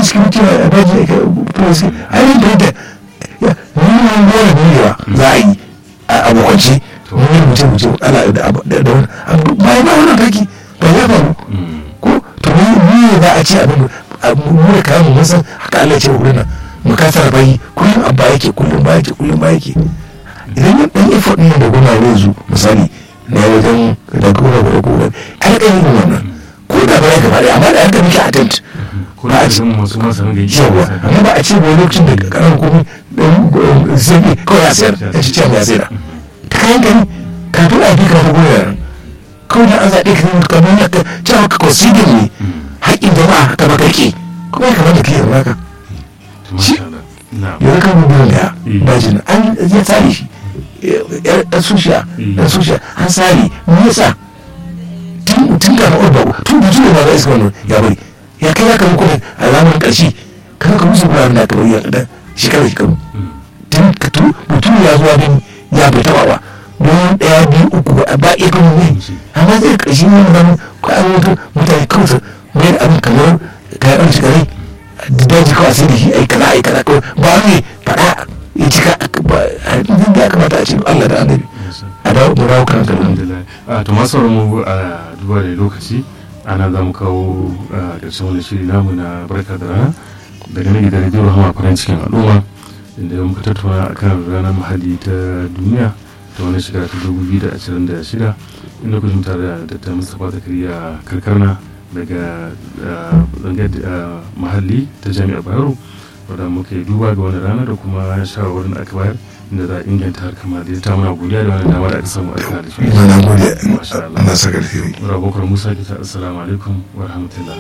security a daji a police a yi da yadda nuna gora duniya za a yi a abokanci wani mutum mutum ana da wani bayan ba wani kaki ba ya faru ko to ni za a ce abin mu da kayan mun san haka Allah ce wurin nan mu kasa bayi kullum abba yake kullum ba yake kullum ba yake idan yin dan effort ne da gona zai zo misali na wajen da gona da gona kar ka yi wannan ko da ba ya gaba da amma da aka miki attempt ba a cikin masu masu ringa yi yawa amma ba a ce ba lokacin da karan komai dan zai kawai ya sayar ya ci cewa ya sayar ta kayan gani kafin a bi ka fa gona kawai da an zaɓe ka kamar yadda cewa ka consider ne haƙƙin jama'a ta makarki kuma ya kamata ka yi zama ka shi yanzu kan mutum da dajin an ya tsari shi ɗan sushiya ɗan sushiya an tsari me yasa tun kafin urba tun da zuwa ba za iska wannan ya bari ya kai ya kama kuma a zamanin ƙarshe kan ka musu guraren da aka bari ya ɗan shekaru shekaru tun ka tu mutum ya zuwa bin ya bai taɓa ba don ɗaya biyu uku ba iya kan ne amma zai ƙarshe ne zama ko an mutu mutane kawai mai da abin kamar kayan ɗan shekarai daji kawai sai da shi ai kaza ai kaza kawai ba ne faɗa ya cika ba da ya kamata a ce Allah da annabi a dawo mu dawo kan kalman a to masu mu a duba da lokaci ana za mu kawo ƙarshen wani shiri namu na barka da rana daga nan gidan rediyo hama farin cikin al'umma inda muka tattauna akan ranar muhalli ta duniya ta wani shekara ta dubu biyu da ashirin da shida inda kuka tare da ta mustapha zakariya karkarna daga zangar mahalli ta jami'ar bayero wadda muka yi duba ga wani rana da kuma shawarwarin da aka bayar inda za a inganta harkar mahalli ta muna godiya da wani dama da aka samu aka da shi. Mana godiya. Masha Allah. Allah saka alheri. Rabokar Musa kita assalamu alaikum wa rahmatullah.